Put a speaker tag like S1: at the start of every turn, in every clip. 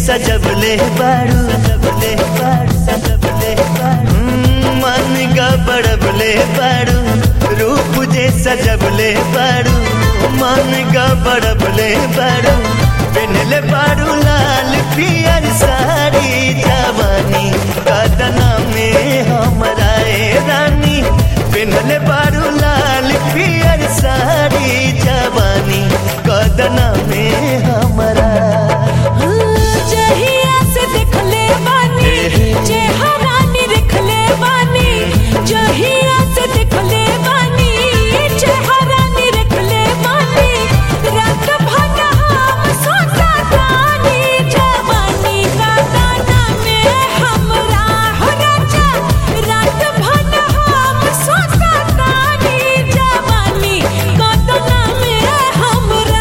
S1: सजबले बारू सजबले बारू सजबले बारू हम्म, मन गबड़बले बारू रूप जे सजबले बारू मन गबड़बले बारू पहनले बारू लाल पियर साड़ी जवानी कदना में हमरा ए रानी पहनले बारू लाल पियर साड़ी जवानी कदना में हमरा
S2: जहिया से देखले बानी चेहरा निरखले बानी जहिया से देखले बानी चेहरा निरखले बानी रात भर हम सोचा तानी जवानी का दाना में हमरा हो राजा रात भर हम सोचा तानी जवानी का दाना में हमरा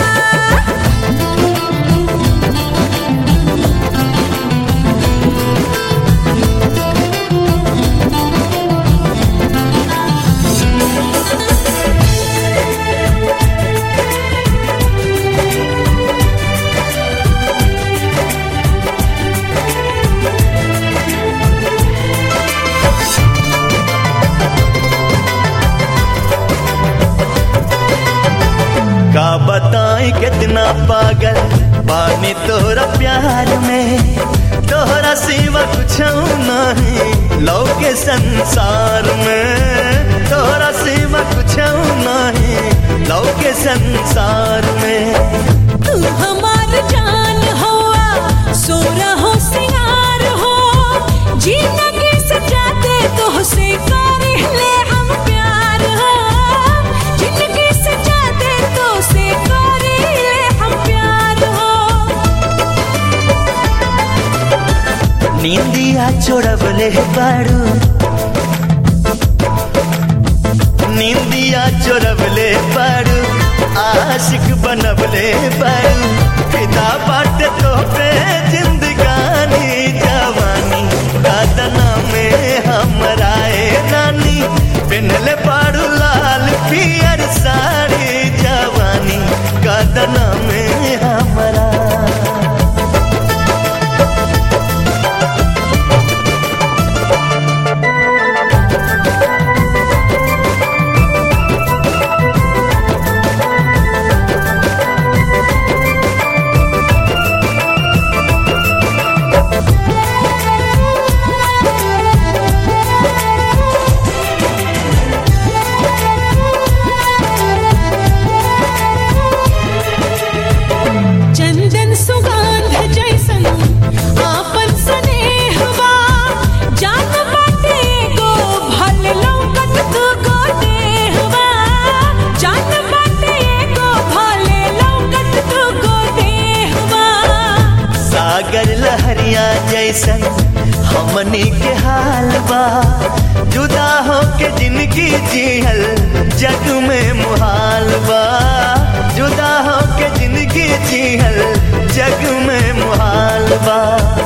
S1: का बताई कितना पागल पानी तोरा प्यार में तोहरा सिवा कुछ नहीं लौके संसार में तोहरा सिवा कुछ नहीं लौके संसार में
S2: तू हमार जान हुआ सोरा हो सिंगार हो जिंदगी सजा दे तो से कर ले हम प्यार हो जिंदगी सजा दे तो से कर ले हम प्यार हो
S1: नींदिया छोड़बले बारू नींदिया चोरबले बारू आशिक बनबले बारू फिदा बाट तो पे जिंदगानी जवानी दादना में हमरा ए नानी पिनले बारू लाल पियर साड़ी जवानी कदना में हमरा
S2: चंदन सुगंध जैसन आपन स्नेहवा जान बाटे गो भल लौकत तू गो देहवा जान बाटे गो भल लौकत तू गो देहवा
S1: सागर लहरिया जैसन हमनी के हाल बा जुदा हो के जिंदगी जिहल जग में मुहाल बा जुदा हो के जिंदगी जिहल जग में मुहाल बा